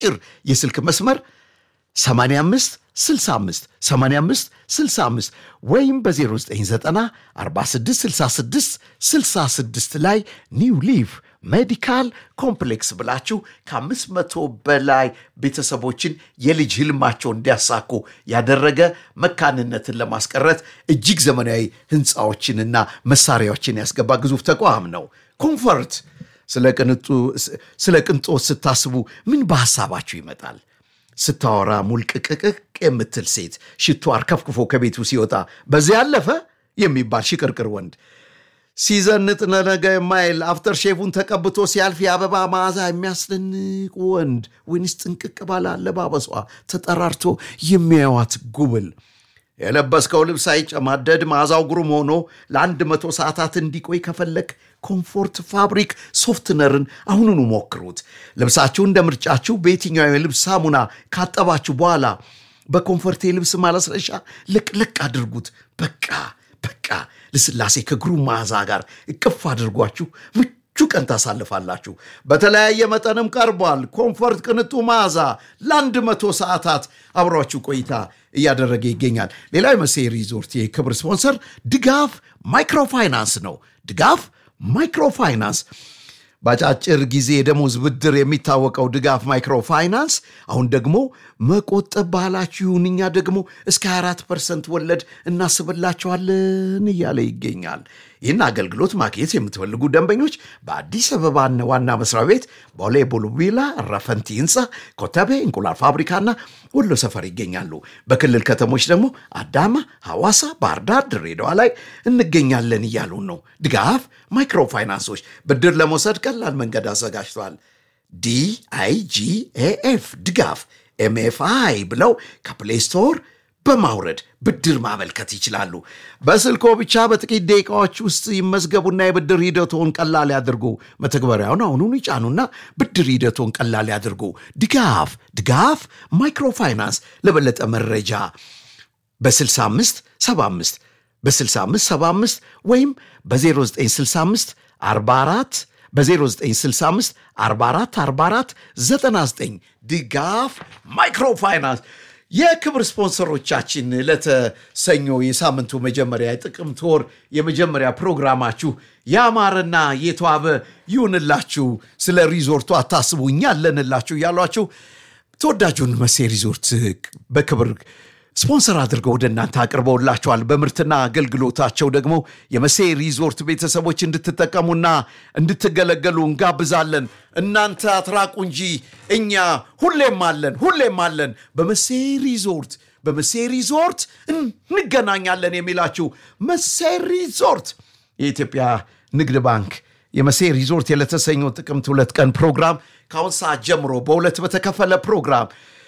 አጭር የስልክ መስመር 85 65 85 65 ወይም በ0990 46 66 66 ላይ ኒው ሊቭ ሜዲካል ኮምፕሌክስ ብላችሁ ከአምስት መቶ በላይ ቤተሰቦችን የልጅ ህልማቸውን እንዲያሳኩ ያደረገ መካንነትን ለማስቀረት እጅግ ዘመናዊ ህንፃዎችንና መሳሪያዎችን ያስገባ ግዙፍ ተቋም ነው። ኮምፈርት ስለ ቅንጦት ስታስቡ ምን በሐሳባችሁ ይመጣል? ስታወራ ሙልቅቅቅቅ የምትል ሴት ሽቶ አርከፍክፎ ከቤቱ ሲወጣ በዚያ ያለፈ የሚባል ሽቅርቅር ወንድ ሲዘንጥ ነገ የማይል አፍተር ሼፉን ተቀብቶ ሲያልፍ የአበባ መዓዛ የሚያስደንቅ ወንድ ወይንስ ጥንቅቅ ባለ አለባበሷ ተጠራርቶ የሚያዩዋት ጉብል የለበስከው ልብስ ሳይጨማደድ መዓዛው ግሩም ሆኖ ለአንድ መቶ ሰዓታት እንዲቆይ ከፈለግ ኮምፎርት ፋብሪክ ሶፍትነርን አሁኑኑ ሞክሩት። ልብሳችሁ እንደ ምርጫችሁ በየትኛው የልብስ ሳሙና ካጠባችሁ በኋላ በኮምፎርት የልብስ ማለስለሻ ልቅልቅ አድርጉት። በቃ በቃ ልስላሴ ከግሩም መዓዛ ጋር እቅፍ አድርጓችሁ ምቹ ቀን ታሳልፋላችሁ። በተለያየ መጠንም ቀርቧል። ኮምፎርት ቅንጡ መዓዛ ለአንድ መቶ ሰዓታት አብሯችሁ ቆይታ እያደረገ ይገኛል። ሌላው የመሴ ሪዞርት የክብር ስፖንሰር ድጋፍ ማይክሮፋይናንስ ነው። ድጋፍ ማይክሮፋይናንስ በአጫጭር ጊዜ የደሞዝ ብድር የሚታወቀው ድጋፍ ማይክሮፋይናንስ አሁን ደግሞ መቆጠብ ባህላችሁ ይሁን፣ እኛ ደግሞ እስከ 24 ፐርሰንት ወለድ እናስብላቸዋለን እያለ ይገኛል። ይህን አገልግሎት ማግኘት የምትፈልጉ ደንበኞች በአዲስ አበባ ዋና መስሪያ ቤት ቦሌ ቡልቡላ ረፈንቲ ህንፃ፣ ኮተቤ እንቁላል ፋብሪካና ወሎ ሰፈር ይገኛሉ። በክልል ከተሞች ደግሞ አዳማ፣ ሐዋሳ፣ ባህርዳር፣ ድሬዳዋ ላይ እንገኛለን እያሉን ነው። ድጋፍ ማይክሮፋይናንሶች ብድር ለመውሰድ ቀላል መንገድ አዘጋጅተዋል። ዲአይጂኤኤፍ ድጋፍ ኤምኤፍአይ ብለው ከፕሌይ ስቶር በማውረድ ብድር ማመልከት ይችላሉ። በስልኮ ብቻ በጥቂት ደቂቃዎች ውስጥ ይመዝገቡና የብድር ሂደቶን ቀላል ያድርጉ። መተግበሪያውን አሁኑን ይጫኑና ብድር ሂደቶን ቀላል ያድርጉ። ድጋፍ ድጋፍ ማይክሮፋይናንስ ለበለጠ መረጃ በ65 75 በ65 75 ወይም በ0965 44 በ0965 44 44 99 ድጋፍ ማይክሮፋይናንስ የክብር ስፖንሰሮቻችን ለተሰኞ የሳምንቱ መጀመሪያ የጥቅምት ወር የመጀመሪያ ፕሮግራማችሁ ያማረና የተዋበ ይሁንላችሁ። ስለ ሪዞርቱ አታስቡ፣ እኛ አለንላችሁ እያሏችሁ ተወዳጁን መሴ ሪዞርት በክብር ስፖንሰር አድርገው ወደ እናንተ አቅርበውላቸዋል። በምርትና አገልግሎታቸው ደግሞ የመሴ ሪዞርት ቤተሰቦች እንድትጠቀሙና እንድትገለገሉ እንጋብዛለን። እናንተ አትራቁ እንጂ እኛ ሁሌም አለን፣ ሁሌም አለን። በመሴ ሪዞርት በመሴ ሪዞርት እንገናኛለን የሚላችሁ መሴ ሪዞርት የኢትዮጵያ ንግድ ባንክ የመሴ ሪዞርት የለተሰኘው ጥቅምት ሁለት ቀን ፕሮግራም ከአሁን ሰዓት ጀምሮ በሁለት በተከፈለ ፕሮግራም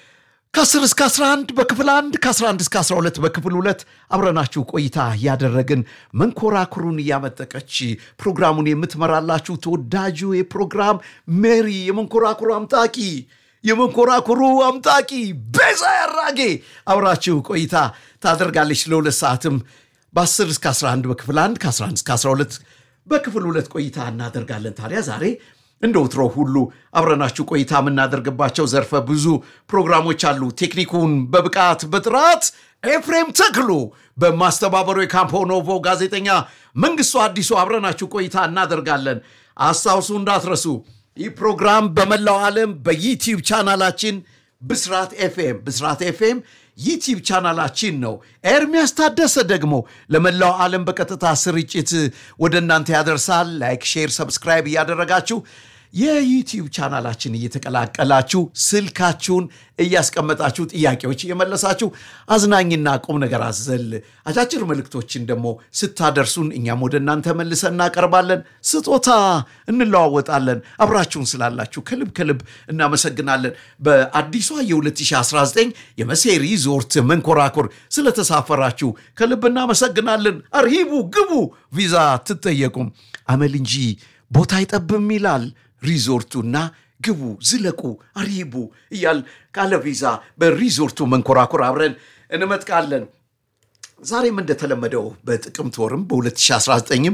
ከ10 እስከ 11 በክፍል 1 ከ11 እስከ 12 በክፍል 2 አብረናችሁ ቆይታ ያደረግን መንኮራኩሩን እያመጠቀች ፕሮግራሙን የምትመራላችሁ ተወዳጁ የፕሮግራም ሜሪ የመንኮራኩሩ አምጣቂ የመንኮራኩሩ አምጣቂ ቤዛ ያራጌ አብራችሁ ቆይታ ታደርጋለች። ለሁለት ሰዓትም በ10 እስከ 11 በክፍል 1 ከ11 እስከ 12 በክፍል 2 ቆይታ እናደርጋለን። ታዲያ ዛሬ እንደ ወትሮ ሁሉ አብረናችሁ ቆይታ የምናደርግባቸው ዘርፈ ብዙ ፕሮግራሞች አሉ። ቴክኒኩን በብቃት በጥራት ኤፍሬም ተክሉ፣ በማስተባበሩ የካምፖ ኖቮ ጋዜጠኛ መንግስቱ አዲሱ አብረናችሁ ቆይታ እናደርጋለን። አስታውሱ እንዳትረሱ፣ ይህ ፕሮግራም በመላው ዓለም በዩቲዩብ ቻናላችን ብስራት ኤፍኤም ብስራት ኤፍኤም ዩቲዩብ ቻናላችን ነው። ኤርሚያስ ታደሰ ደግሞ ለመላው ዓለም በቀጥታ ስርጭት ወደ እናንተ ያደርሳል። ላይክ፣ ሼር፣ ሰብስክራይብ እያደረጋችሁ የዩቲዩብ ቻናላችን እየተቀላቀላችሁ ስልካችሁን እያስቀመጣችሁ ጥያቄዎች እየመለሳችሁ አዝናኝና ቁም ነገር አዘል አጫጭር መልእክቶችን ደግሞ ስታደርሱን እኛም ወደ እናንተ መልሰን እናቀርባለን። ስጦታ እንለዋወጣለን። አብራችሁን ስላላችሁ ከልብ ከልብ እናመሰግናለን። በአዲሷ የ2019 የመሴ ሪዞርት መንኮራኩር ስለተሳፈራችሁ ከልብ እናመሰግናለን። አርሂቡ፣ ግቡ፣ ቪዛ ትጠየቁም። አመል እንጂ ቦታ አይጠብም ይላል ሪዞርቱና ግቡ፣ ዝለቁ፣ አርሂቡ እያል ካለ ቪዛ በሪዞርቱ መንኮራኩር አብረን እንመጥቃለን። ዛሬም እንደተለመደው በጥቅምት ወርም በ2019ም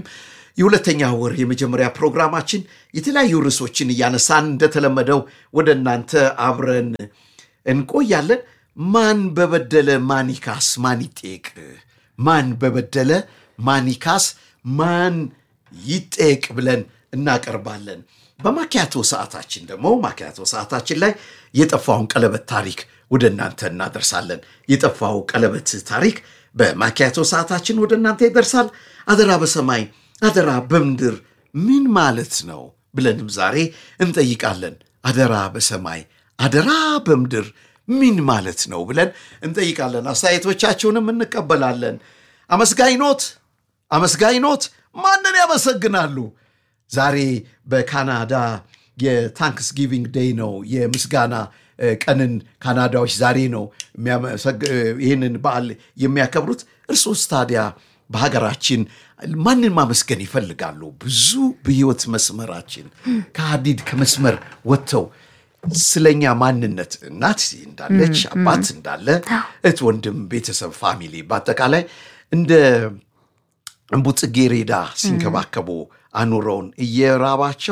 የሁለተኛ ወር የመጀመሪያ ፕሮግራማችን የተለያዩ ርዕሶችን እያነሳን እንደተለመደው ወደ እናንተ አብረን እንቆያለን። ማን በበደለ ማን ይካስ ማን ይጠየቅ? ማን በበደለ ማን ይካስ ማን ይጠየቅ ብለን እናቀርባለን። በማኪያቶ ሰዓታችን ደግሞ ማኪያቶ ሰዓታችን ላይ የጠፋውን ቀለበት ታሪክ ወደ እናንተ እናደርሳለን። የጠፋው ቀለበት ታሪክ በማኪያቶ ሰዓታችን ወደ እናንተ ይደርሳል። አደራ በሰማይ አደራ በምድር ምን ማለት ነው ብለንም ዛሬ እንጠይቃለን። አደራ በሰማይ አደራ በምድር ምን ማለት ነው ብለን እንጠይቃለን። አስተያየቶቻችሁንም እንቀበላለን። አመስጋኝ ኖት አመስጋኝ ኖት ማንን ያመሰግናሉ? ዛሬ በካናዳ የታንክስ ጊቪንግ ዴይ ነው። የምስጋና ቀንን ካናዳዎች ዛሬ ነው ይህንን በዓል የሚያከብሩት። እርሶስ ታዲያ በሀገራችን ማንን ማመስገን ይፈልጋሉ? ብዙ በህይወት መስመራችን ከሀዲድ ከመስመር ወጥተው ስለኛ ማንነት እናት እንዳለች አባት እንዳለ እህት፣ ወንድም፣ ቤተሰብ፣ ፋሚሊ በአጠቃላይ እንደ እምቡጥ ጽጌረዳ ሲንከባከቡ አኑረውን እየራባቸው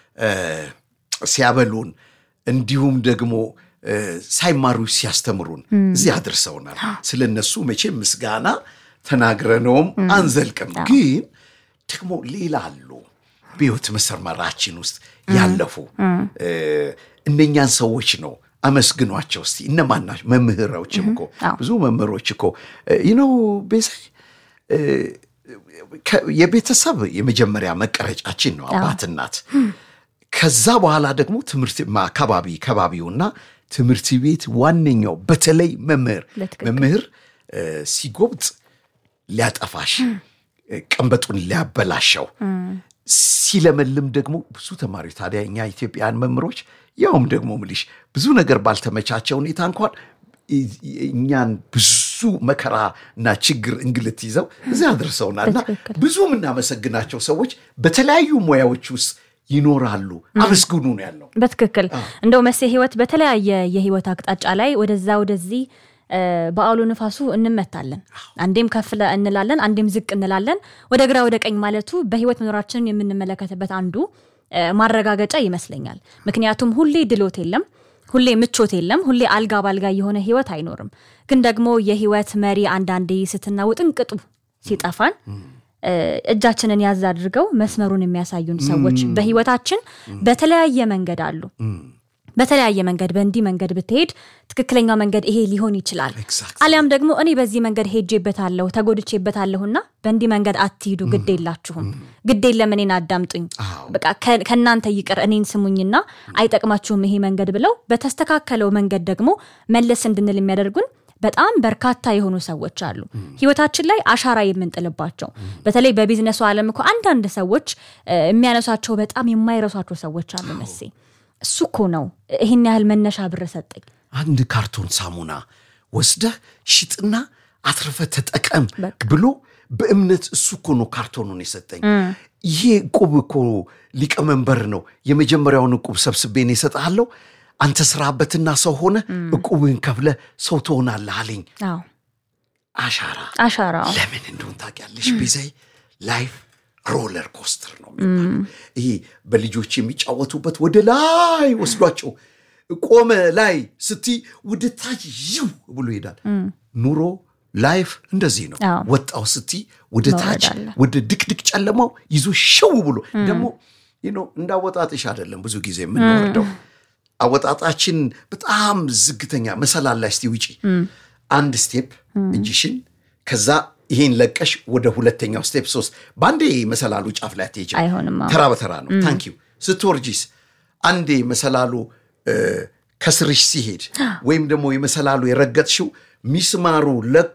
ሲያበሉን እንዲሁም ደግሞ ሳይማሩ ሲያስተምሩን እዚህ አድርሰውናል። ስለ እነሱ መቼም ምስጋና ተናግረነውም አንዘልቅም። ግን ደግሞ ሌላ አሉ በሕይወት መስመራችን ውስጥ ያለፉ እነኛን ሰዎች ነው አመስግኗቸው እስቲ። እነማን ናቸው? መምህሮችም እኮ ብዙ መምህሮች እኮ ይነው ቤዛይ የቤተሰብ የመጀመሪያ መቀረጫችን ነው አባት እናት። ከዛ በኋላ ደግሞ ትምህርት አካባቢ ከባቢውና ትምህርት ቤት ዋነኛው በተለይ መምህር መምህር ሲጎብጥ ሊያጠፋሽ ቀንበጡን ሊያበላሸው ሲለመልም ደግሞ ብዙ ተማሪዎች ታዲያ እኛ ኢትዮጵያን መምህሮች ያውም ደግሞ ምልሽ ብዙ ነገር ባልተመቻቸው ሁኔታ እንኳን እኛን ብዙ መከራ እና ችግር እንግልት ይዘው እዚያ አድርሰውናልና ብዙ የምናመሰግናቸው ሰዎች በተለያዩ ሙያዎች ውስጥ ይኖራሉ። አመስግኑ ነው ያለው። በትክክል እንደው መሴ ህይወት በተለያየ የህይወት አቅጣጫ ላይ ወደዛ ወደዚህ በአውሎ ንፋሱ እንመታለን። አንዴም ከፍ እንላለን፣ አንዴም ዝቅ እንላለን። ወደ ግራ ወደ ቀኝ ማለቱ በህይወት መኖራችንን የምንመለከትበት አንዱ ማረጋገጫ ይመስለኛል። ምክንያቱም ሁሌ ድሎት የለም፣ ሁሌ ምቾት የለም፣ ሁሌ አልጋ ባልጋ የሆነ ህይወት አይኖርም። ግን ደግሞ የህይወት መሪ አንዳንዴ ስትና ውጥንቅጡ ሲጠፋን እጃችንን ያዝ አድርገው መስመሩን የሚያሳዩን ሰዎች በህይወታችን በተለያየ መንገድ አሉ። በተለያየ መንገድ በእንዲህ መንገድ ብትሄድ ትክክለኛው መንገድ ይሄ ሊሆን ይችላል። አሊያም ደግሞ እኔ በዚህ መንገድ ሄጄበታለሁ ተጎድቼበታለሁና በእንዲህ መንገድ አትሂዱ፣ ግድ የላችሁም፣ ግድ የለም እኔን አዳምጡኝ፣ በቃ ከእናንተ ይቅር እኔን ስሙኝና አይጠቅማችሁም ይሄ መንገድ ብለው በተስተካከለው መንገድ ደግሞ መለስ እንድንል የሚያደርጉን በጣም በርካታ የሆኑ ሰዎች አሉ። ህይወታችን ላይ አሻራ የምንጥልባቸው በተለይ በቢዝነሱ ዓለም እኮ አንዳንድ ሰዎች የሚያነሷቸው በጣም የማይረሷቸው ሰዎች አሉ መሴ እሱ እኮ ነው ይህን ያህል መነሻ ብር ሰጠኝ። አንድ ካርቶን ሳሙና ወስደህ ሽጥና አትርፈ ተጠቀም ብሎ በእምነት እሱ እኮ ነው ካርቶኑን የሰጠኝ። ይሄ ዕቁብ እኮ ሊቀመንበር ነው የመጀመሪያውን ዕቁብ ሰብስቤን የሰጠሃለሁ አንተ ስራበትና ሰው ሆነ ዕቁብህን ከፍለ ሰው ትሆናለህ አለኝ። አሻራ አሻራ ለምን እንደሆን ታውቂያለሽ ቤዛይ ላይፍ ሮለር ኮስተር ነው የሚባለው። ይሄ በልጆች የሚጫወቱበት ወደ ላይ ወስዷቸው ቆመ ላይ ስቲ ወደ ታች ይው ብሎ ይሄዳል። ኑሮ ላይፍ እንደዚህ ነው። ወጣው ስቲ ወደ ታች ወደ ድቅድቅ ጨለማው ይዞ ሽው ብሎ ደግሞ እንዳወጣጥሽ አይደለም ብዙ ጊዜ የምንወርደው አወጣጣችን በጣም ዝግተኛ መሰላል ላይ እስቲ ውጪ አንድ ስቴፕ እጅሽን ከዛ ይሄን ለቀሽ ወደ ሁለተኛው ስቴፕ ሶስት በአንዴ መሰላሉ ጫፍ ላይ አትሄጂም። ተራ በተራ ነው። ታንኪዩ ስትወርጂስ አንዴ መሰላሉ ከስርሽ ሲሄድ ወይም ደግሞ የመሰላሉ የረገጥሽው ሚስማሩ ለቆ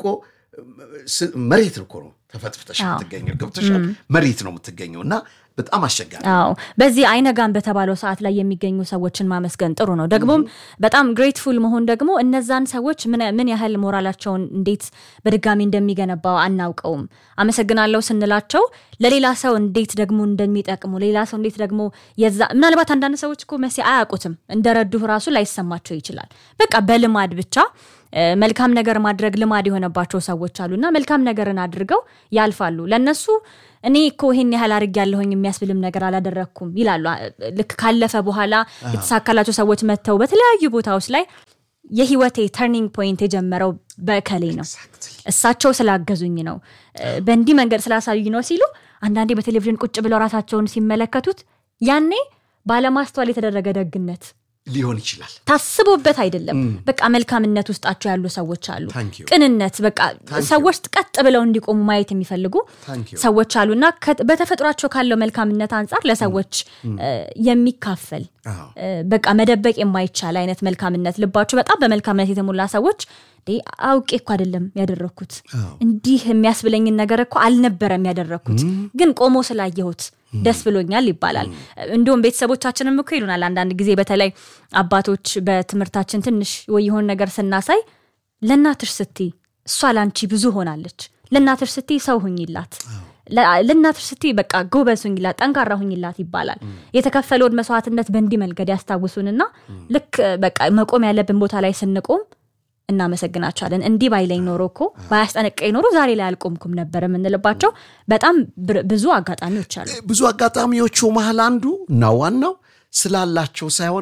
መሬት እኮ ነው ተፈጥፍተሽ የምትገኘው ገብተሻል። መሬት ነው የምትገኘው እና በጣም አስቸጋሪ አዎ በዚህ አይነጋም በተባለው ሰዓት ላይ የሚገኙ ሰዎችን ማመስገን ጥሩ ነው። ደግሞም በጣም ግሬትፉል መሆን ደግሞ እነዛን ሰዎች ምን ያህል ሞራላቸውን እንዴት በድጋሚ እንደሚገነባው አናውቀውም። አመሰግናለሁ ስንላቸው ለሌላ ሰው እንዴት ደግሞ እንደሚጠቅሙ ሌላ ሰው እንዴት ደግሞ የዛ ምናልባት አንዳንድ ሰዎች እኮ መሲ አያውቁትም እንደረዱህ ራሱ ላይሰማቸው ይችላል። በቃ በልማድ ብቻ መልካም ነገር ማድረግ ልማድ የሆነባቸው ሰዎች አሉና መልካም ነገርን አድርገው ያልፋሉ። ለነሱ እኔ እኮ ይሄን ያህል አድርግ ያለሁኝ የሚያስብልም ነገር አላደረግኩም ይላሉ። ልክ ካለፈ በኋላ የተሳካላቸው ሰዎች መጥተው በተለያዩ ቦታዎች ላይ የህይወቴ ተርኒንግ ፖይንት የጀመረው በከሌ ነው፣ እሳቸው ስላገዙኝ ነው፣ በእንዲህ መንገድ ስላሳዩኝ ነው ሲሉ አንዳንዴ በቴሌቪዥን ቁጭ ብለው ራሳቸውን ሲመለከቱት ያኔ ባለማስተዋል የተደረገ ደግነት ሊሆን ይችላል። ታስቦበት አይደለም። በቃ መልካምነት ውስጣቸው ያሉ ሰዎች አሉ። Thank you. ቅንነት፣ በቃ ሰዎች ቀጥ ብለው እንዲቆሙ ማየት የሚፈልጉ Thank you. ሰዎች አሉ እና ከ- በተፈጥሯቸው ካለው መልካምነት አንጻር ለሰዎች እ፣ የሚካፈል አዎ። እ፣ በቃ መደበቅ የማይቻል አይነት መልካምነት ልባቸው በጣም በመልካምነት የተሞላ ሰዎች እንዴ አውቄ እኮ አይደለም ያደረግኩት እንዲህ የሚያስብለኝን ነገር እኮ አልነበረም ያደረግኩት ግን ቆሞ ስላየሁት ደስ ብሎኛል ይባላል። እንዲሁም ቤተሰቦቻችንም እኮ ይሉናል አንዳንድ ጊዜ በተለይ አባቶች በትምህርታችን ትንሽ ወይ የሆን ነገር ስናሳይ ለእናትሽ ስትይ እሷ ላንቺ ብዙ ሆናለች፣ ለእናትሽ ስትይ ሰው ሁኝላት ለ- ለእናትሽ ስትይ በቃ ጎበዝ ሁኝላት፣ ጠንካራ ሁኝላት ይባላል። የተከፈለውን መስዋዕትነት በእንዲህ መንገድ ያስታውሱንና ልክ በቃ መቆም ያለብን ቦታ ላይ ስንቆም እናመሰግናቸዋለን። እንዲህ ባይለኝ ኖሮ እኮ ባያስጠነቀኝ ኖሮ ዛሬ ላይ አልቆምኩም ነበር የምንልባቸው በጣም ብር- ብዙ አጋጣሚዎች አሉ። ብዙ አጋጣሚዎቹ መሀል አንዱ እና ዋናው ስላላቸው ሳይሆን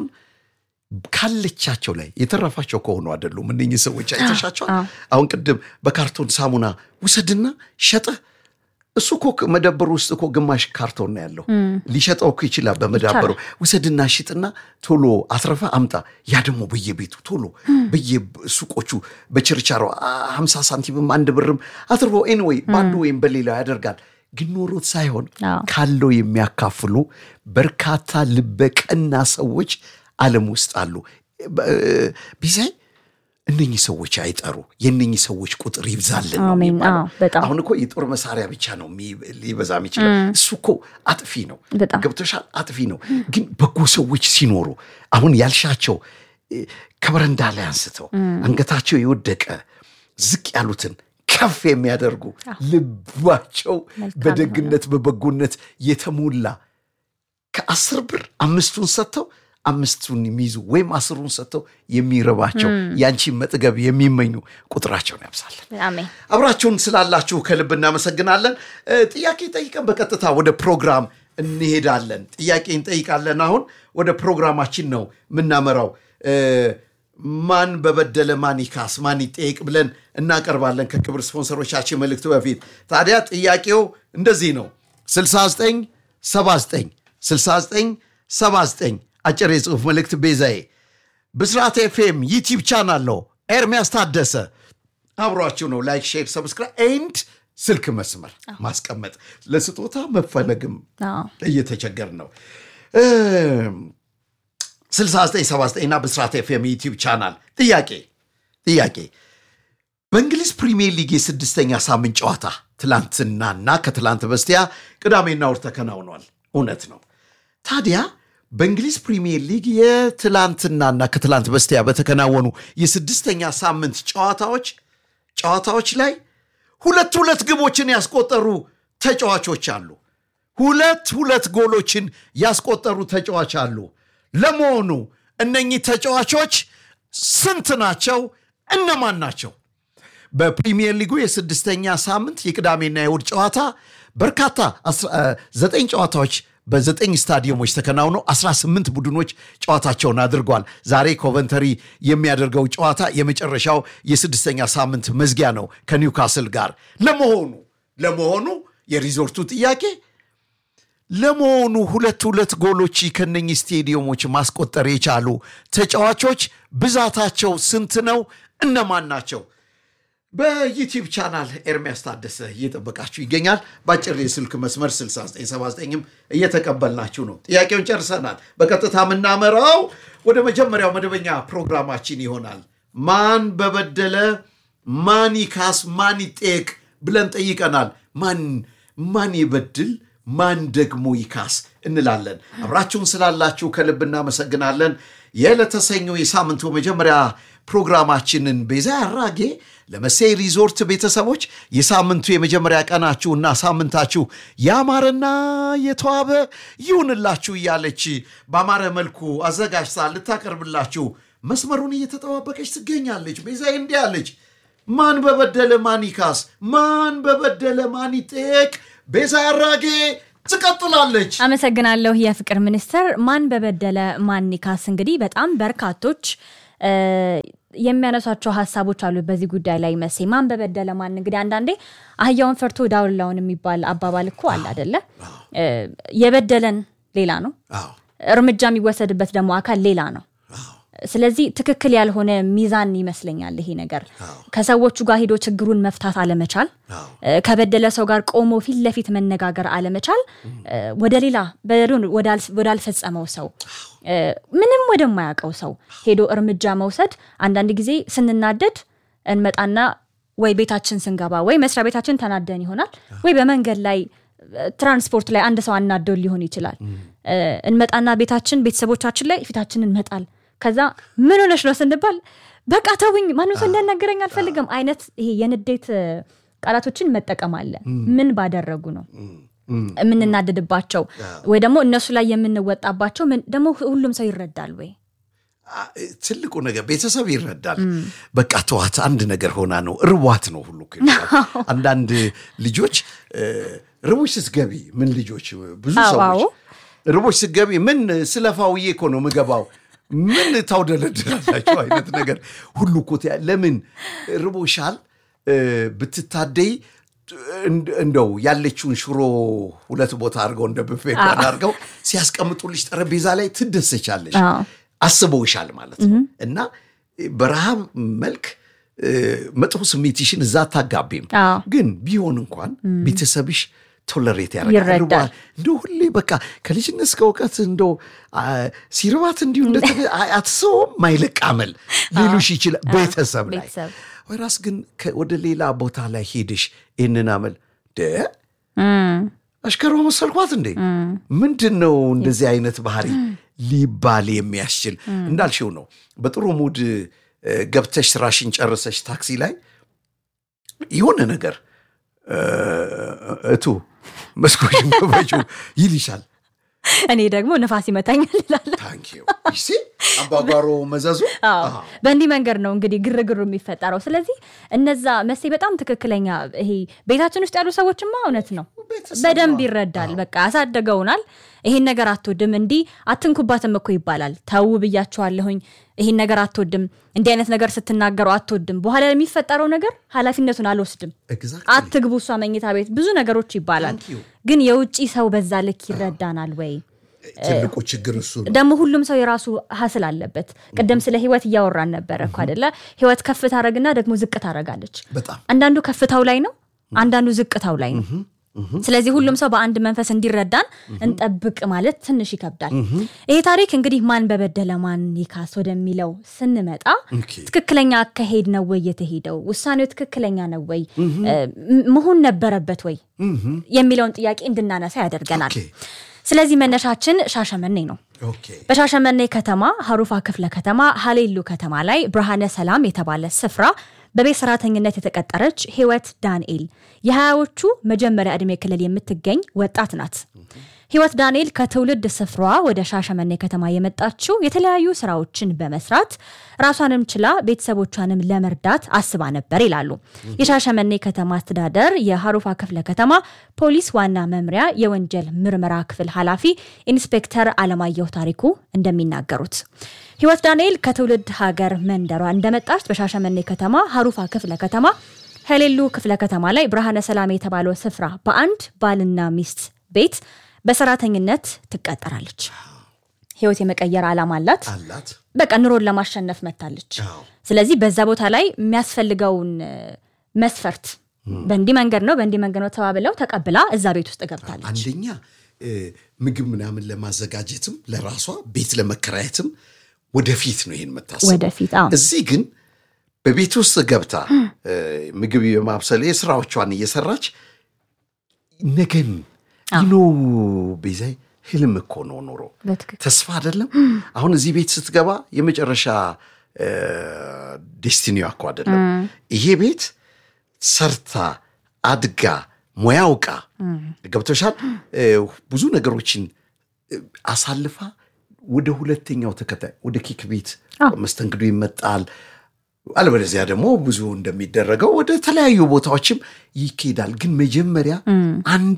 ካለቻቸው ላይ የተረፋቸው ከሆኑ አይደሉም። እነኚህ ሰዎች አይተሻቸዋል። አሁን ቅድም በካርቶን ሳሙና ውሰድና ሸጠህ እሱ እኮ መደብሩ ውስጥ እኮ ግማሽ ካርቶን ነው ያለው። ሊሸጠው እኮ ይችላል በመዳበሩ። ውሰድና ሽጥና ቶሎ አትረፈ አምጣ። ያ ደግሞ በየቤቱ ቶሎ በየሱቆቹ በችርቻሮ ሀምሳ ሳንቲምም አንድ ብርም አትርፎ ኤንወይ በአንዱ ወይም በሌላው ያደርጋል። ግን ኖሮት ሳይሆን አዎ። ካለው የሚያካፍሉ በርካታ ልበቀና ሰዎች ዓለም ውስጥ አሉ። በ- ቢዛይ እነኚህ ሰዎች አይጠሩ፣ የእነኚህ ሰዎች ቁጥር ይብዛልን ነው አሜን። የሚባለው። አዎ፣ በጣም አሁን እኮ የጦር መሳሪያ ብቻ ነው የሚ- ሊበዛ የሚችለው። እሱ እኮ አጥፊ ነው፣ በጣም። ገብቶሻል? አጥፊ ነው። ግን በጎ ሰዎች ሲኖሩ አሁን ያልሻቸው እ፣ ከበረንዳ ላይ አንስተው አንገታቸው የወደቀ ዝቅ ያሉትን ከፍ የሚያደርጉ ልባቸው መልካም በደግነት በበጎነት የተሞላ ከአስር ብር አምስቱን ሰጥተው አምስቱን የሚይዙ ወይም አስሩን ሰጥተው የሚረባቸው ያንቺን መጥገብ የሚመኙ ቁጥራቸውን ያብዛለን። አሜን። አብራችሁን ስላላችሁ ከልብ እናመሰግናለን። እ፣ ጥያቄ ጠይቀን በቀጥታ ወደ ፕሮግራም እንሄዳለን። ጥያቄ እንጠይቃለን። አሁን ወደ ፕሮግራማችን ነው የምናመራው። እ፣ ማን በበደለ ማን ይካስ ማን ይጠየቅ ብለን እናቀርባለን ከክብር ስፖንሰሮቻችን መልእክት በፊት። ታዲያ ጥያቄው እንደዚህ ነው 69 79 69 79 አጭር የጽሑፍ መልእክት ቤዛዬ ብስራት ኤፍኤም ዩቲዩብ ቻናል ነው። ኤርሚያስ ታደሰ አብሯችሁ ነው። ላይክ፣ ሼር፣ ሰብስክራይብ ኤንድ ስልክ መስመር ማስቀመጥ ለስጦታ መፈለግም አዎ። እየተቸገር ነው። 6979 እና ብስራት ኤፍኤም ዩቲዩብ ቻናል ጥያቄ ጥያቄ በእንግሊዝ ፕሪሚየር ሊግ የስድስተኛ ሳምንት ጨዋታ ትላንትናና ከትላንት በስቲያ ቅዳሜና እሑድ ተከናውኗል። እውነት ነው። ታዲያ በእንግሊዝ ፕሪሚየር ሊግ የትላንትናና ከትላንት በስቲያ በተከናወኑ የስድስተኛ ሳምንት ጨዋታዎች ጨዋታዎች ላይ ሁለት ሁለት ግቦችን ያስቆጠሩ ተጫዋቾች አሉ። ሁለት ሁለት ጎሎችን ያስቆጠሩ ተጫዋች አሉ። ለመሆኑ እነኚህ ተጫዋቾች ስንት ናቸው? እነማን ናቸው? በፕሪሚየር ሊጉ የስድስተኛ ሳምንት የቅዳሜና የእሁድ ጨዋታ በርካታ አስራ- እ፣ ዘጠኝ ጨዋታዎች በዘጠኝ ስታዲየሞች ተከናውነው 18 ቡድኖች ጨዋታቸውን አድርጓል። ዛሬ ኮቨንተሪ የሚያደርገው ጨዋታ የመጨረሻው የስድስተኛ ሳምንት መዝጊያ ነው ከኒውካስል ጋር። ለመሆኑ ለመሆኑ የሪዞርቱ ጥያቄ ለመሆኑ ሁለት ሁለት ጎሎች ከነኚህ ስቴዲየሞች ማስቆጠር የቻሉ ተጫዋቾች ብዛታቸው ስንት ነው? እነማን ናቸው? በዩቲዩብ ቻናል ኤርሚያስ ታደሰ እየጠበቃችሁ ይገኛል። በአጭር የስልክ መስመር 6979ም እየተቀበልናችሁ ነው። ጥያቄውን ጨርሰናል። በቀጥታ የምናመራው ወደ መጀመሪያው መደበኛ ፕሮግራማችን ይሆናል። ማን በበደለ ማን ይካስ ማን ይጠየቅ ብለን ጠይቀናል። ማን ማን ይበድል ማን ደግሞ ይካስ እንላለን። አብራችሁን ስላላችሁ ከልብ እናመሰግናለን። የዕለተ ሰኞ የሳምንቱ መጀመሪያ ፕሮግራማችንን ቤዛ ያራጌ ለመሴ ሪዞርት ቤተሰቦች የሳምንቱ የመጀመሪያ ቀናችሁና ሳምንታችሁ ያማረና የተዋበ ይሁንላችሁ እያለች በአማረ መልኩ አዘጋጅታ ልታቀርብላችሁ መስመሩን እየተጠባበቀች ትገኛለች። ቤዛ እንዲህ አለች። ማን በበደለ ማን ይካስ፣ ማን በበደለ ማን ይጠየቅ ቤዛ አራጌ ትቀጥላለች። አመሰግናለሁ። የፍቅር ሚኒስትር ማን በበደለ ማን ይካስ። እንግዲህ በጣም በርካቶች እ፣ የሚያነሷቸው ሀሳቦች አሉ በዚህ ጉዳይ ላይ መሴ ማን በበደለ ማን። እንግዲህ አንዳንዴ አህያውን ፈርቶ ዳውላውን የሚባል አባባል እኮ አለ አደለ? እ፣ የበደለን ሌላ ነው፣ አዎ እርምጃ የሚወሰድበት ደግሞ አካል ሌላ ነው። አዎ ስለዚህ ትክክል ያልሆነ ሚዛን ይመስለኛል ይሄ ነገር። ከሰዎቹ ጋር ሄዶ ችግሩን መፍታት አለመቻል፣ አዎ እ፣ ከበደለ ሰው ጋር ቆሞ ፊት ለፊት መነጋገር አለመቻል፣ እ፣ ወደ ሌላ በደሉን ወዳል- ወዳልፈጸመው ሰው እ፣ ምንም ወደማያውቀው ሰው ሄዶ እርምጃ መውሰድ አንዳንድ ጊዜ ስንናደድ እንመጣና ወይ ቤታችን ስንገባ ወይ መስሪያ ቤታችን ተናደን ይሆናል ወይ በመንገድ ላይ እ፣ ትራንስፖርት ላይ አንድ ሰው አናዶን ሊሆን ይችላል። እ፣ እንመጣና ቤታችን ቤተሰቦቻችን ላይ ፊታችንን መጣል ከዛ ምን ሆነሽ ነው ስንባል በቃ ተውኝ ማንም ሰው እንዲያናገረኝ አልፈልግም አይነት ይሄ የንዴት እ፣ ቃላቶችን መጠቀም አለ። ምን ባደረጉ ነው የምንናደድባቸው ወይ ደግሞ እነሱ ላይ የምንወጣባቸው ምን ደግሞ ሁሉም ሰው ይረዳል ወይ? አ- ትልቁ ነገር ቤተሰብ ይረዳል። በቃ ተዋት፣ አንድ ነገር ሆና ነው እርቧት ነው ሁሉ እኮ ይላል። አንዳንድ ልጆች እ፣ ርቦች ስትገቢ ምን ልጆች ብዙ አዎ፣ ሰዎች አዎ። ርቦች ስትገቢ ምን ስለፋውዬ እኮ ነው ምገባው ምን ታውደለድላላቸው አይነት ነገር ሁሉ እኮ ትያ- ለምን ርቦሻል እ፣ ብትታደይ እንድ- እንደው ያለችውን ሽሮ ሁለት ቦታ አድርገው እንደ ብፌ እንኳን አድርገው ሲያስቀምጡልሽ ጠረጴዛ ላይ ትደሰቻለሽ። አዎ። አስበውሻል ማለት ነው። እና በረሃብ መልክ እ፣ መጥፎ ስሜትሽን እዛ አታጋቢም። አዎ። ግን ቢሆን እንኳን ቤተሰብሽ ቶለሬት ያደርጋል። ይረዳል። እንደ ሁሌ በቃ ከልጅነት እስከ እውቀት እንደ ሲርባት እንዲሁ እንደ አትሰውም ማይለቅ አመል ሊሉሽ ይችላል ቤተሰብ ላይ ቤተሰብ ወይራስ ግን ከ- ወደ ሌላ ቦታ ላይ ሄድሽ ይህንን አመል ደ እም፣ አሽከሯ መሰልኳት እንዴ ምንድን ነው እንደዚህ አይነት ባህሪ ሊባል የሚያስችል እንዳልሽው ነው። በጥሩ ሙድ እ፣ ገብተሽ ስራሽን ጨርሰሽ ታክሲ ላይ የሆነ ነገር እ፣ እቱ መስኮሽን ክፈቹ ይልሻል። እኔ ደግሞ ነፋስ ይመታኛል እላለሁ። ታንኪዩ ይሲ አባጓሮ መዘዙ አዎ አዎ። በእንዲህ መንገድ ነው እንግዲህ ግርግሩ የሚፈጠረው። ስለዚህ እነዛ መሴ በጣም ትክክለኛ ይሄ ቤታችን ውስጥ ያሉ ሰዎችማ እውነት ነው ቤተሰብ በደንብ ነው። ይረዳል። በቃ ያሳደገውናል። ይሄን ነገር አትወድም፣ እንዲህ አትንኩባትም እኮ ይባላል። ተዉ ብያቸዋለሁኝ፣ ይሄን ነገር አትወድም፣ እንዲህ አይነት ነገር ስትናገሩ አትወድም፣ በኋላ የሚፈጠረው ነገር ኃላፊነቱን አልወስድም፣ Exactly. አትግቡ እሷ መኝታ ቤት ብዙ ነገሮች ይባላል። Thank you. ግን የውጭ ሰው በዛ ልክ ይረዳናል ወይ? ትልቁ ችግር እሱ ነው። ደግሞ ሁሉም ሰው የራሱ ሀስል አለበት። ቅድም ስለ ህይወት እያወራን ነበረ እኮ አደለ? ህይወት ከፍ ታደረግና ደግሞ ዝቅ ታደረጋለች። በጣም አንዳንዱ ከፍታው ላይ ነው፣ አንዳንዱ ዝቅታው ላይ ነው። ስለዚህ ሁሉም ሰው በአንድ መንፈስ እንዲረዳን እንጠብቅ ማለት ትንሽ ይከብዳል። ይሄ ታሪክ እንግዲህ ማን በበደለ ማን ይካስ ወደሚለው ስንመጣ ኦኬ። ትክክለኛ አካሄድ ነው ወይ የተሄደው? ውሳኔው ትክክለኛ ነው ወይ እ፣ ም- መሆን ነበረበት ወይ የሚለውን ጥያቄ እንድናነሳ ያደርገናል። ኦኬ። ስለዚህ መነሻችን ሻሸመኔ ነው። ኦኬ በሻሸመኔ ከተማ ሀሩፋ ክፍለ ከተማ ሀሌሉ ከተማ ላይ ብርሃነ ሰላም የተባለ ስፍራ በቤት ሰራተኝነት የተቀጠረች ህይወት ዳንኤል የሀያዎቹ መጀመሪያ ዕድሜ ክልል የምትገኝ ወጣት ናት። ህይወት ዳንኤል ከትውልድ ስፍራዋ ወደ ሻሸመኔ ከተማ የመጣችው የተለያዩ ስራዎችን በመስራት ራሷንም ችላ ቤተሰቦቿንም ለመርዳት አስባ ነበር ይላሉ የሻሸመኔ ከተማ አስተዳደር የሀሩፋ ክፍለ ከተማ ፖሊስ ዋና መምሪያ የወንጀል ምርመራ ክፍል ኃላፊ ኢንስፔክተር አለማየሁ ታሪኩ እንደሚናገሩት ህይወት ዳንኤል ከትውልድ ሀገር መንደሯ እንደመጣች በሻሸመኔ ከተማ ሀሩፋ ክፍለ ከተማ ሄሌሉ ክፍለ ከተማ ላይ ብርሃነ ሰላም የተባለው ስፍራ በአንድ ባልና ሚስት ቤት በሰራተኝነት ትቀጠራለች። ህይወት የመቀየር ዓላማ አላት። አላት በቃ ኑሮን ለማሸነፍ መታለች። አዎ። ስለዚህ በዛ ቦታ ላይ የሚያስፈልገውን እ፣ መስፈርት በእንዲህ መንገድ ነው በእንዲህ መንገድ ነው ተባብለው ተቀብላ እዛ ቤት ውስጥ ገብታለች። አንደኛ እ፣ ምግብ ምናምን ለማዘጋጀትም ለራሷ ቤት ለመከራየትም ወደፊት ነው ይሄን የምታስበው። ወደፊት አዎ እዚህ ግን በቤት ውስጥ ገብታ እ፣ ምግብ የማብሰል የስራዎቿን እየሰራች ነገን ይኖ ቤዛይ ህልም እኮ ነው ኖሮ በትክክል ተስፋ አይደለም። አሁን እዚህ ቤት ስትገባ የመጨረሻ እ፣ ዴስቲኒዋ እኮ አይደለም ይሄ ቤት ሰርታ አድጋ ሙያ አውቃ ገብቶሻል እ፣ ብዙ ነገሮችን እ፣ አሳልፋ ወደ ሁለተኛው ተከታይ ወደ ኬክ ቤት መስተንግዶ ይመጣል። አለበለዚያ ደግሞ ብዙ እንደሚደረገው ወደ ተለያዩ ቦታዎችም ይኬዳል። ግን መጀመሪያ አንድ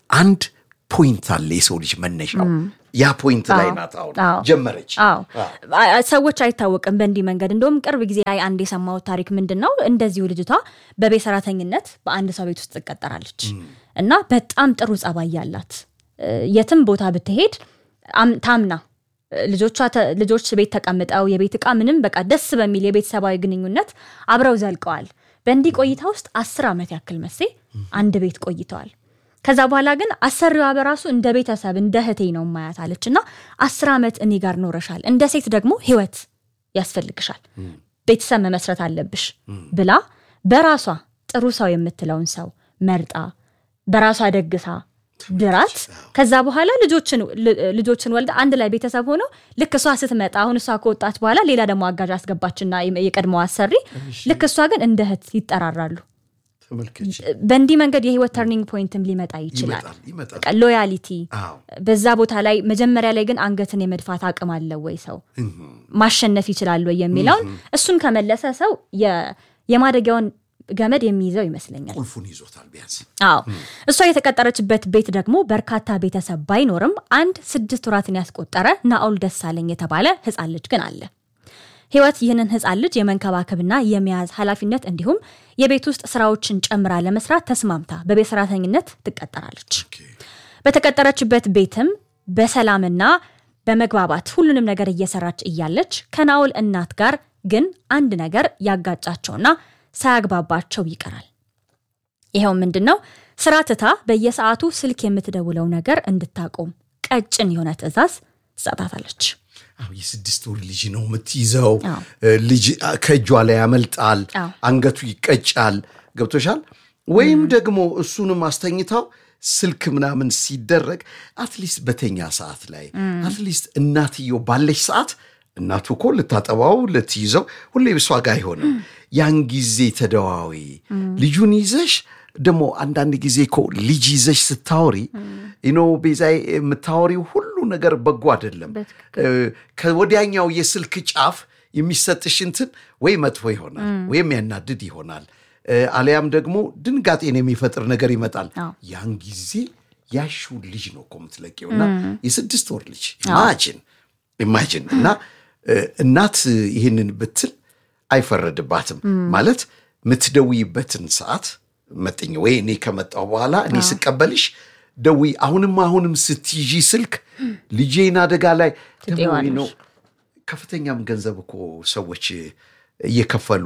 አንድ ፖይንት አለ የሰው ልጅ መነሻው ያ ፖይንት ላይ ናት አሁን አዎ። ጀመረች አዎ አ- አ- ሰዎች አይታወቅም በእንዲህ መንገድ እንደውም ቅርብ ጊዜ ላይ አንድ የሰማሁት ታሪክ ምንድን ነው እንደዚሁ ልጅቷ በቤት ሰራተኝነት በአንድ ሰው ቤት ውስጥ ትቀጠራለች እና በጣም ጥሩ ጸባይ ያላት እ፣ የትም ቦታ ብትሄድ አም- ታምና እ፣ ልጆቿ ተ- ልጆች ቤት ተቀምጠው የቤት እቃ ምንም በቃ ደስ በሚል የቤተሰባዊ ግንኙነት አብረው ዘልቀዋል በእንዲህ ቆይታ ውስጥ አስር ዓመት ያክል መሴ አንድ ቤት ቆይተዋል ከዛ በኋላ ግን አሰሪዋ በራሱ እንደ ቤተሰብ እንደ እህቴ ነው ማያት አለች እና አስር ዓመት እኔ ጋር ኖረሻል እንደ ሴት ደግሞ ህይወት ያስፈልግሻል ቤተሰብ መመስረት አለብሽ ብላ በራሷ ጥሩ ሰው የምትለውን ሰው መርጣ በራሷ ደግሳ ድራት ከዛ በኋላ ልጆችን ል- ልጆችን ወልዳ አንድ ላይ ቤተሰብ ሆነው ልክ እሷ ስትመጣ አሁን እሷ ከወጣች በኋላ ሌላ ደግሞ አጋዥ አስገባችና የቀድሞ አሰሪ ልክ እሷ ግን እንደ እህት ይጠራራሉ ተመልከች በእንዲህ መንገድ የህይወት ተርኒንግ ፖይንትም ሊመጣ ይችላል ይመጣል ይመጣል በቃ ሎያሊቲ አዎ በዛ ቦታ ላይ መጀመሪያ ላይ ግን አንገትን የመድፋት አቅም አለው ወይ ሰው ማሸነፍ ይችላል ወይ የሚለውን እሱን ከመለሰ ሰው የ- የማደጊያውን ገመድ የሚይዘው ይመስለኛል ቁልፉን ይዞታል ቢያንስ አዎ እሷ የተቀጠረችበት ቤት ደግሞ በርካታ ቤተሰብ ባይኖርም አንድ ስድስት ወራትን ያስቆጠረ ናኦል ደሳለኝ የተባለ ህፃን ልጅ ግን አለ ህይወት ይህንን ህፃን ልጅ የመንከባከብና የመያዝ ኃላፊነት እንዲሁም የቤት ውስጥ ስራዎችን ጨምራ ለመስራት ተስማምታ በቤት ሰራተኝነት ትቀጠራለች በተቀጠረችበት ቤትም በሰላምና በመግባባት ሁሉንም ነገር እየሰራች እያለች ከናኦል እናት ጋር ግን አንድ ነገር ያጋጫቸውና ሳያግባባቸው ይቀራል ይኸው ምንድን ነው ስራ ትታ በየሰዓቱ ስልክ የምትደውለው ነገር እንድታቆም ቀጭን የሆነ ትዕዛዝ ትሰጣታለች አዎ የስድስት ወር ልጅ ነው የምትይዘው አዎ። እ፣ ልጅ አ፣ ከእጇ ላይ ያመልጣል አዎ። አንገቱ ይቀጫል ገብቶሻል ወይም ደግሞ እሱንም አስተኝታው ስልክ ምናምን ሲደረግ አትሊስት በተኛ ሰዓት ላይ አትሊስት እናትየው ባለች ሰዓት እናቱ እኮ ልታጠባው ልትይዘው ሁሌ ብሷ ጋር አይሆንም ያን ጊዜ ተደዋዊ ልጁን ይዘሽ ደግሞ አንዳንድ ጊዜ እኮ ልጅ ይዘሽ ስታወሪ ኖ ቤዛይ የምታወሪው ሁሉ ነገር በጎ አይደለም እ፣ ከወዲያኛው የስልክ ጫፍ የሚሰጥሽ እንትን ወይ መጥፎ ይሆናል ወይም ያናድድ ይሆናል እ፣ አሊያም ደግሞ ድንጋጤን የሚፈጥር ነገር ይመጣል አዎ። ያን ጊዜ ያሽውን ልጅ ነው እኮ የምትለቂውና የስድስት ወር ልጅ ኢማጂን ኢማጂን እና እ፣ እናት ይህንን ብትል አይፈረድባትም ማለት የምትደውይበትን ሰዓት መጥኝ ወይ እኔ ከመጣሁ በኋላ እኔ ስቀበልሽ ደውይ አሁንም አሁንም ስትይዢ ስልክ ልጄን አደጋ ላይ ደግሞ ትጤዋለሽ። ነው ከፍተኛም ገንዘብ እኮ ሰዎች እየከፈሉ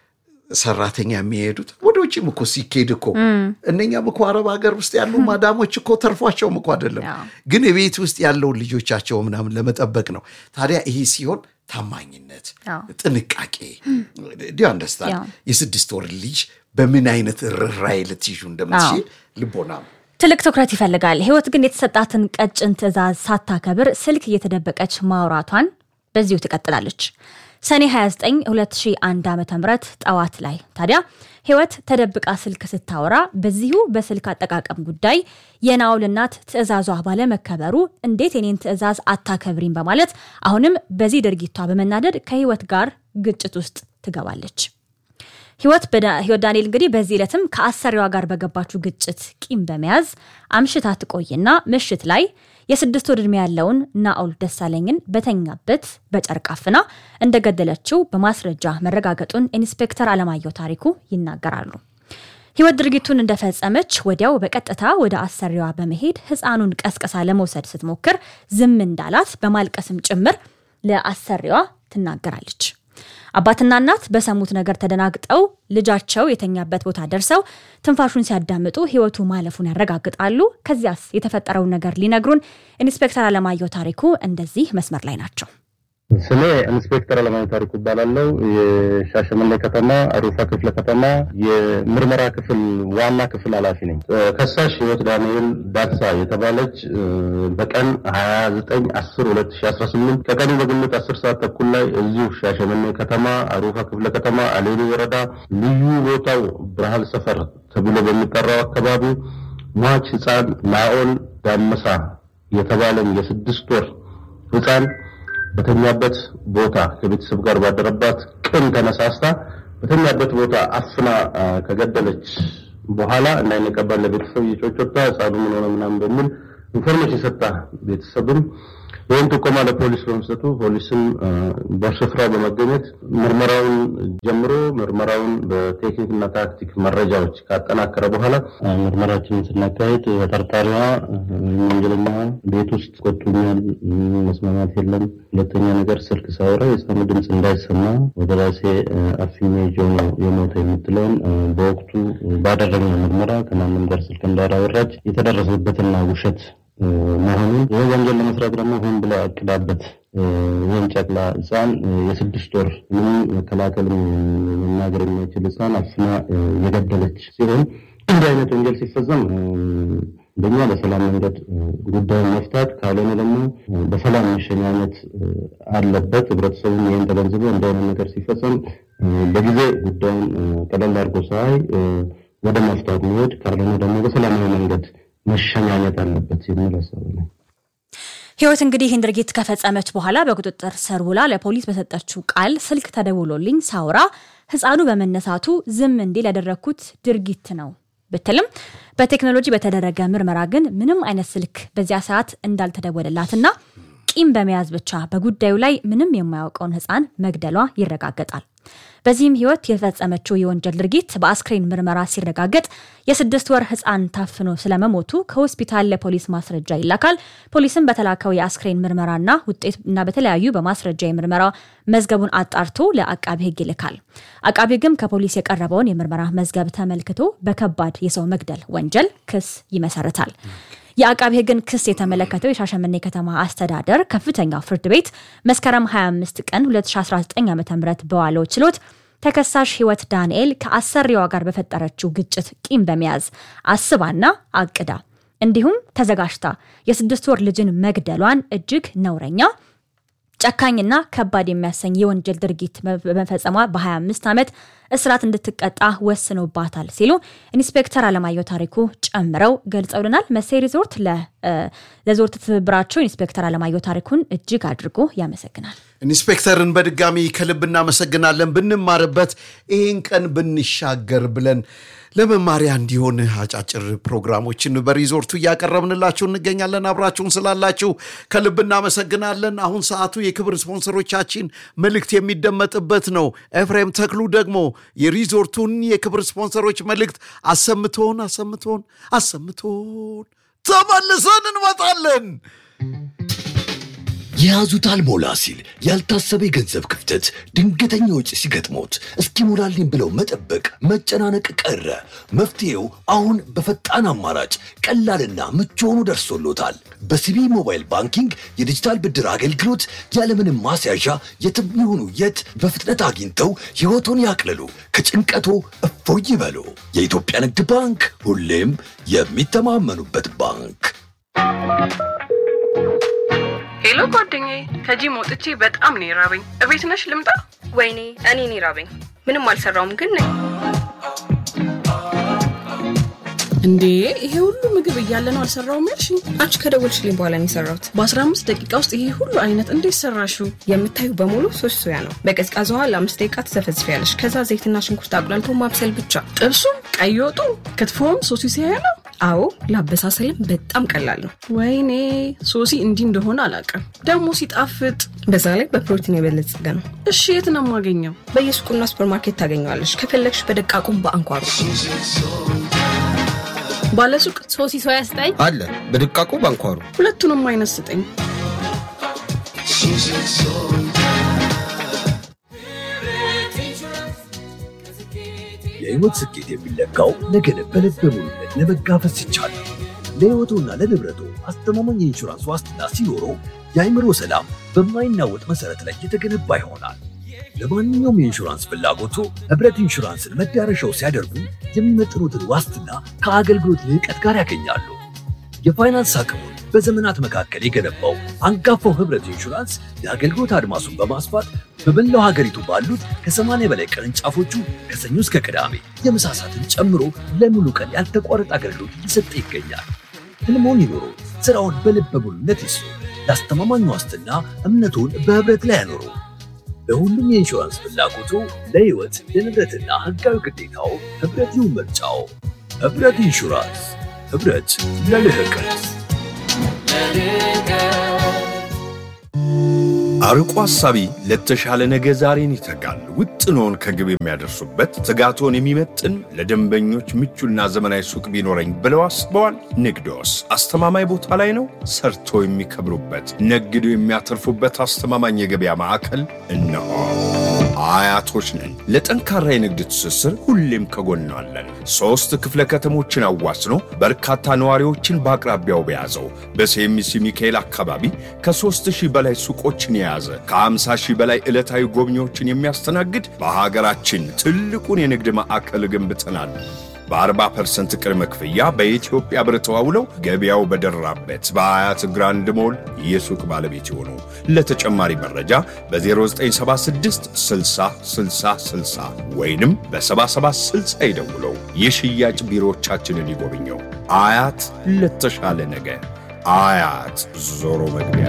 ሰራተኛ የሚሄዱት ወደ ውጭም እኮ ሲኬድ እኮ እነኛም እኮ አረብ ሀገር ውስጥ ያሉ ማዳሞች እኮ ተርፏቸውም እኮ አይደለም፣ አዎ። ግን የቤት ውስጥ ያለውን ልጆቻቸው ምናምን ለመጠበቅ ነው። ታዲያ ይሄ ሲሆን ታማኝነት፣ አዎ። ጥንቃቄ ዲሁ አንደስታንድ ያው። የስድስት ወር ልጅ በምን አይነት ርኅራኄ ልትይዙ እንደምትችል ልቦና ትልቅ ትኩረት ይፈልጋል ህይወት ግን የተሰጣትን ቀጭን ትዕዛዝ ሳታከብር ስልክ እየተደበቀች ማውራቷን በዚሁ ትቀጥላለች ሰኔ 29 2001 ዓ ም ጠዋት ላይ ታዲያ ህይወት ተደብቃ ስልክ ስታወራ በዚሁ በስልክ አጠቃቀም ጉዳይ የናኦል እናት ትዕዛዟ ባለመከበሩ እንዴት የኔን ትዕዛዝ አታከብሪም በማለት አሁንም በዚህ ድርጊቷ በመናደድ ከህይወት ጋር ግጭት ውስጥ ትገባለች ህይወት በዳ- ህይወት ዳንኤል እንግዲህ በዚህ ዕለትም ከአሰሪዋ ጋር በገባችው ግጭት ቂም በመያዝ አምሽታ ትቆይና ምሽት ላይ የስድስት ወር ዕድሜ ያለውን ናኦል ደሳለኝን በተኛበት በጨርቅ አፍና እንደገደለችው በማስረጃ መረጋገጡን ኢንስፔክተር አለማየሁ ታሪኩ ይናገራሉ። ህይወት ድርጊቱን እንደፈጸመች ወዲያው በቀጥታ ወደ አሰሪዋ በመሄድ ህፃኑን ቀስቅሳ ለመውሰድ ስትሞክር ዝም እንዳላት በማልቀስም ጭምር ለአሰሪዋ ትናገራለች። አባትና እናት በሰሙት ነገር ተደናግጠው ልጃቸው የተኛበት ቦታ ደርሰው ትንፋሹን ሲያዳምጡ ህይወቱ ማለፉን ያረጋግጣሉ። ከዚያስ የተፈጠረውን ነገር ሊነግሩን ኢንስፔክተር አለማየሁ ታሪኩ እንደዚህ መስመር ላይ ናቸው። ስሜ ኢንስፔክተር አለማየሁ ታሪኩ እባላለሁ። የሻሸመኔ ከተማ አሩፋ ክፍለ ከተማ የምርመራ ክፍል ዋና ክፍል ኃላፊ ነኝ። እ፣ ከሳሽ ህይወት ዳንኤል ዳክሳ የተባለች እ፣ በቀን 29 10 2018 ከቀኑ በግምት 10 ሰዓት ተኩል ላይ እዚሁ ሻሸመኔ ከተማ አሩፋ ክፍለ ከተማ አሌኒ ወረዳ ልዩ ቦታው ብርሃን ሰፈር ተብሎ በሚጠራው አካባቢ ሟች ህፃን ናኦል ዳመሳ የተባለን የስድስት ወር ህፃን በተኛበት ቦታ ከቤተሰብ ጋር ባደረባት ቅን ተነሳስታ በተኛበት ቦታ አፍና አ፣ ከገደለች በኋላ እንዳይነቀባል ለቤተሰብ እየጮጮታ ህፃኑ ምን ሆነ ምናምን በሚል ኢንፎርሜሽን ሰጣ ቤተሰብም ይህን ጥቆማ ለፖሊስ በመስጠቱ ፖሊስም በስፍራው በመገኘት ምርመራውን ጀምሮ ምርመራውን በቴክኒክና ታክቲክ መረጃዎች ካጠናከረ በኋላ ምርመራችንን ስናካሄድ ተጠርጣሪዋ ወንጀለኛ ቤት ውስጥ ቆጡኛል፣ መስማማት የለም፣ ሁለተኛ ነገር ስልክ ሳወራ የሰሙ ድምፅ እንዳይሰማ ወደ ራሴ አፍኜ ይዤው ነው የሞተ የምትለውን በወቅቱ ባደረግነው ምርመራ ከማንም ጋር ስልክ እንዳላወራች የተደረሰበትና ውሸት መሆኑን ይህ ወንጀል ለመስራት ደግሞ ሆን ብላ አቅዳበት ይህን ጨቅላ ህፃን የስድስት ወር ምንም መከላከል መናገር የማይችል ህፃን አፍና የገደለች ሲሆን እንዲህ አይነት ወንጀል ሲፈጸም እንደኛ በሰላም መንገድ ጉዳዩን መፍታት ካልሆነ ደግሞ በሰላም መሸኛኘት አለበት። ህብረተሰቡም ይህን ተገንዝቦ እንዲህ አይነት ነገር ሲፈጸም በጊዜ ጉዳዩን ቀለል አድርጎ ሳይ ወደ መፍታት መሄድ ካልሆነ ደግሞ በሰላማዊ መንገድ መሸኛኘት አለበት የሚል ሀሳብ ነው። ህይወት እንግዲህ ይህን ድርጊት ከፈጸመች በኋላ በቁጥጥር ስር ውላ ለፖሊስ በሰጠችው ቃል ስልክ ተደውሎልኝ ሳውራ ህፃኑ በመነሳቱ ዝም እንዲል ያደረግኩት ድርጊት ነው ብትልም በቴክኖሎጂ በተደረገ ምርመራ ግን ምንም አይነት ስልክ በዚያ ሰዓት እንዳልተደወለላትና ቂም በመያዝ ብቻ በጉዳዩ ላይ ምንም የማያውቀውን ህፃን መግደሏ ይረጋገጣል። በዚህም ህይወት የፈጸመችው የወንጀል ድርጊት በአስክሬን ምርመራ ሲረጋገጥ የስድስት ወር ህፃን ታፍኖ ስለመሞቱ ከሆስፒታል ለፖሊስ ማስረጃ ይላካል። ፖሊስም በተላከው የአስክሬን ምርመራና ውጤት እና በተለያዩ በማስረጃ የምርመራ መዝገቡን አጣርቶ ለአቃቢ ህግ ይልካል። አቃቢ ህግም ከፖሊስ የቀረበውን የምርመራ መዝገብ ተመልክቶ በከባድ የሰው መግደል ወንጀል ክስ ይመሰርታል። የአቃቢ ህግን ክስ የተመለከተው የሻሸመኔ ከተማ አስተዳደር ከፍተኛው ፍርድ ቤት መስከረም 25 ቀን 2019 ዓ ም በዋለው ችሎት ተከሳሽ ህይወት ዳንኤል ከአሰሪዋ ጋር በፈጠረችው ግጭት ቂም በመያዝ አስባና አቅዳ እንዲሁም ተዘጋጅታ የስድስት ወር ልጅን መግደሏን እጅግ ነውረኛ ጨካኝና ከባድ የሚያሰኝ የወንጀል ድርጊት በመፈጸሟ በ25 ዓመት እስራት እንድትቀጣ ወስኖባታል ሲሉ ኢንስፔክተር አለማየሁ ታሪኩ ጨምረው ገልጸውልናል። መሴ ሪዞርት ለዞርት ትብብራቸው ኢንስፔክተር አለማየሁ ታሪኩን እጅግ አድርጎ ያመሰግናል። ኢንስፔክተርን በድጋሚ ከልብ እናመሰግናለን። ብንማርበት ይህን ቀን ብንሻገር ብለን ለመማሪያ እንዲሆን አጫጭር ፕሮግራሞችን በሪዞርቱ እያቀረብንላችሁ እንገኛለን። አብራችሁን ስላላችሁ ከልብ እናመሰግናለን። አሁን ሰዓቱ የክብር ስፖንሰሮቻችን መልእክት የሚደመጥበት ነው። ኤፍሬም ተክሉ ደግሞ የሪዞርቱን የክብር ስፖንሰሮች መልእክት አሰምቶን አሰምቶን አሰምቶን ተመልሰን እንመጣለን። የያዙት አልሞላ ሲል ያልታሰበ የገንዘብ ክፍተት ድንገተኛ ወጪ ሲገጥሞት እስኪሞላልኝ ብለው መጠበቅ መጨናነቅ ቀረ። መፍትሄው አሁን በፈጣን አማራጭ ቀላልና ምቹ ሆኖ ደርሶሎታል። በሲቢ ሞባይል ባንኪንግ የዲጂታል ብድር አገልግሎት ያለምንም ማስያዣ የትም ይሁኑ የት በፍጥነት አግኝተው ሕይወቶን ያቅልሉ፣ ከጭንቀቶ እፎይ ይበሉ። የኢትዮጵያ ንግድ ባንክ ሁሌም የሚተማመኑበት ባንክ። ሄሎ ጓደኛዬ፣ ከጂም ወጥቼ በጣም ነው የራበኝ። እቤት ነሽ ልምጣ? ወይኔ እኔ እኔ ራበኝ። ምንም አልሰራውም ግን ነኝ። እንዴ ይሄ ሁሉ ምግብ እያለ ነው አልሰራውም ያልሽኝ? አንቺ ከደወልሽልኝ በኋላ ነው የሰራሁት። በ15 ደቂቃ ውስጥ ይሄ ሁሉ አይነት እንዴት ሰራሽው? የምታዩ በሙሉ ሶስት ሶያ ነው። በቀዝቃዛ ውሃ ለአምስት ደቂቃ ትዘፈዝፊያለሽ። ከዛ ዘይትና ሽንኩርት አቁላልቶ ማብሰል ብቻ። ጥብሱም፣ ቀይ ወጡ፣ ክትፎም ሶሲ ሲያያ ነው። አዎ ለአበሳሰልም በጣም ቀላል ነው። ወይኔ ሶሲ እንዲህ እንደሆነ አላውቅም። ደግሞ ሲጣፍጥ። በዛ ላይ በፕሮቲን የበለጸገ ነው። እሺ የት ነው የማገኘው? በየሱቁና ሱፐርማርኬት ታገኘዋለሽ። ከፈለግሽ በደቃቁም በአንኳሩ ባለሱቅ ሶሲ ሶያ ስጠኝ አለ በድቃቁ ባንኳሩ ሁለቱንም አይነት ስጠኝ። የህይወት ስኬት የሚለካው ነገን በልበ ሙሉነት ለመጋፈጥ ሲቻል ነው። ለህይወቱና ለንብረቱ አስተማማኝ የኢንሹራንስ ዋስትና ሲኖረው የአእምሮ ሰላም በማይናወጥ መሰረት ላይ የተገነባ ይሆናል። ለማንኛውም የኢንሹራንስ ፍላጎቱ ህብረት ኢንሹራንስን መዳረሻው ሲያደርጉ የሚመጥኑትን ዋስትና ከአገልግሎት ልዕቀት ጋር ያገኛሉ። የፋይናንስ አቅሙን በዘመናት መካከል የገነባው አንጋፋው ህብረት ኢንሹራንስ የአገልግሎት አድማሱን በማስፋት በመላው ሀገሪቱ ባሉት ከ80 በላይ ቅርንጫፎቹ ከሰኞ እስከ ቅዳሜ የምሳ ሰዓትን ጨምሮ ለሙሉ ቀን ያልተቋረጠ አገልግሎት እየሰጠ ይገኛል። ህልሞን ይኑሩ፣ ስራውን በልበ ሙሉነት ይስሩ። ለአስተማማኝ ዋስትና እምነቱን በህብረት ላይ ያኖሩ። ለሁሉም የኢንሹራንስ ፍላጎቱ ለህይወት ለንብረትና ህጋዊ ግዴታው ህብረት ይሁን ምርጫው። ህብረት ኢንሹራንስ፣ ህብረት ለልህቀት። አርቆ ሐሳቢ ለተሻለ ነገ ዛሬን ይተጋል። ውጥኖን ከግብ የሚያደርሱበት ትጋቶን የሚመጥን ለደንበኞች ምቹና ዘመናዊ ሱቅ ቢኖረኝ ብለው አስበዋል? ንግዶስ አስተማማኝ ቦታ ላይ ነው? ሰርቶ የሚከብሩበት ነግዶ የሚያተርፉበት አስተማማኝ የገበያ ማዕከል እነሆ። አያቶች ነን። ለጠንካራ የንግድ ትስስር ሁሌም ከጎናለን። ሦስት ክፍለ ከተሞችን አዋስኖ በርካታ ነዋሪዎችን በአቅራቢያው በያዘው በሴሚሲ ሚካኤል አካባቢ ከሦስት ሺህ በላይ ሱቆችን የያዘ ከ50 ሺህ በላይ ዕለታዊ ጎብኚዎችን የሚያስተናግድ በሀገራችን ትልቁን የንግድ ማዕከል ገንብተናል። በ40 ፐርሰንት ቅድመ ክፍያ በኢትዮጵያ ብር ተዋውለው ገበያው በደራበት በአያት ግራንድ ሞል የሱቅ ባለቤት ይሆኑ። ለተጨማሪ መረጃ በ0976 60 60 60 ወይንም በ7760 ይደውለው። የሽያጭ ቢሮዎቻችንን ይጎብኘው። አያት ለተሻለ ነገ። አያት ዞሮ መግቢያ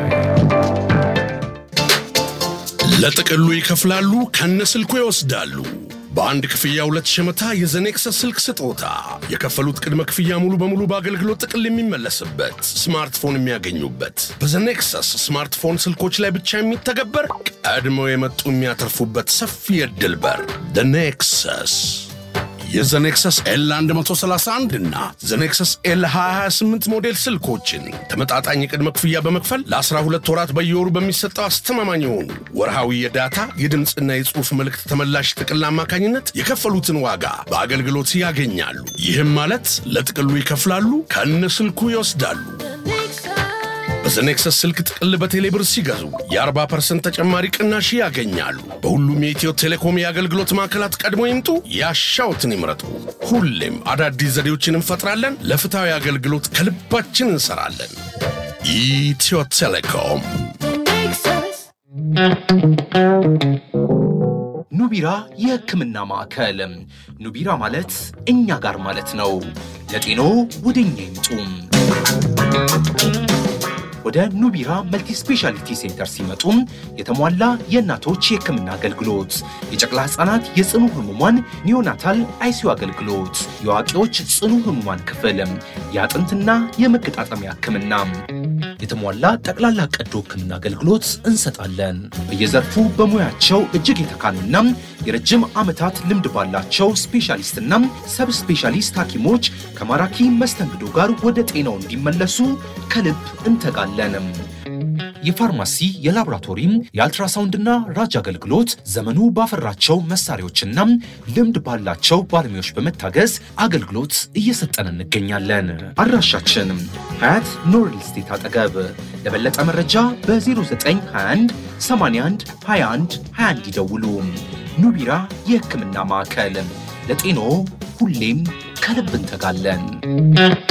ለጥቅሉ ይከፍላሉ፣ ከነስልኩ ይወስዳሉ። በአንድ ክፍያ ሁለት ሸመታ የዘኔክሰስ ስልክ ስጦታ። የከፈሉት ቅድመ ክፍያ ሙሉ በሙሉ በአገልግሎት ጥቅል የሚመለስበት ስማርትፎን የሚያገኙበት በዘኔክሰስ ስማርትፎን ስልኮች ላይ ብቻ የሚተገበር ቀድመው የመጡ የሚያተርፉበት ሰፊ የዕድል በር ኔክሰስ የዘኔክሰስ ኤል 131 እና ዘኔክሰስ ኤል 228 ሞዴል ስልኮችን ተመጣጣኝ የቅድመ ክፍያ በመክፈል ለ12 ወራት በየወሩ በሚሰጠው አስተማማኝ የሆኑ ወርሃዊ የዳታ የድምፅና የጽሑፍ መልእክት ተመላሽ ጥቅል አማካኝነት የከፈሉትን ዋጋ በአገልግሎት ያገኛሉ። ይህም ማለት ለጥቅሉ ይከፍላሉ፣ ከነ ስልኩ ይወስዳሉ። በዘኔክሰስ ስልክ ጥቅል በቴሌብር ሲገዙ የ40 ፐርሰንት ተጨማሪ ቅናሽ ያገኛሉ። በሁሉም የኢትዮ ቴሌኮም የአገልግሎት ማዕከላት ቀድሞ ይምጡ፣ ያሻውትን ይምረጡ። ሁሌም አዳዲስ ዘዴዎችን እንፈጥራለን። ለፍትሐዊ አገልግሎት ከልባችን እንሰራለን። ኢትዮ ቴሌኮም ኑቢራ የሕክምና ማዕከል። ኑቢራ ማለት እኛ ጋር ማለት ነው። ለጤኖ ወደ እኛ ይምጡ። ወደ ኑቢራ መልቲ ስፔሻሊቲ ሴንተር ሲመጡ የተሟላ የእናቶች የሕክምና አገልግሎት፣ የጨቅላ ሕፃናት የጽኑ ህሙማን ኒዮናታል አይሲዩ አገልግሎት፣ የአዋቂዎች ጽኑ ህሙማን ክፍል፣ የአጥንትና የመገጣጠሚያ ሕክምና፣ የተሟላ ጠቅላላ ቀዶ ሕክምና አገልግሎት እንሰጣለን። በየዘርፉ በሙያቸው እጅግ የተካኑና የረጅም ዓመታት ልምድ ባላቸው ስፔሻሊስትና ሰብ ስፔሻሊስት ሐኪሞች ከማራኪ መስተንግዶ ጋር ወደ ጤናው እንዲመለሱ ከልብ እንተጋለን። የፋርማሲ የላቦራቶሪም የአልትራሳውንድና ራጅ አገልግሎት ዘመኑ ባፈራቸው መሳሪያዎችና ልምድ ባላቸው ባለሙያዎች በመታገዝ አገልግሎት እየሰጠን እንገኛለን። አድራሻችን ሀያት ኖርል ስቴት አጠገብ። ለበለጠ መረጃ በ0921 81 21 21 ይደውሉ። ኑቢራ የሕክምና ማዕከል ለጤኖ ሁሌም ከልብ እንተጋለን።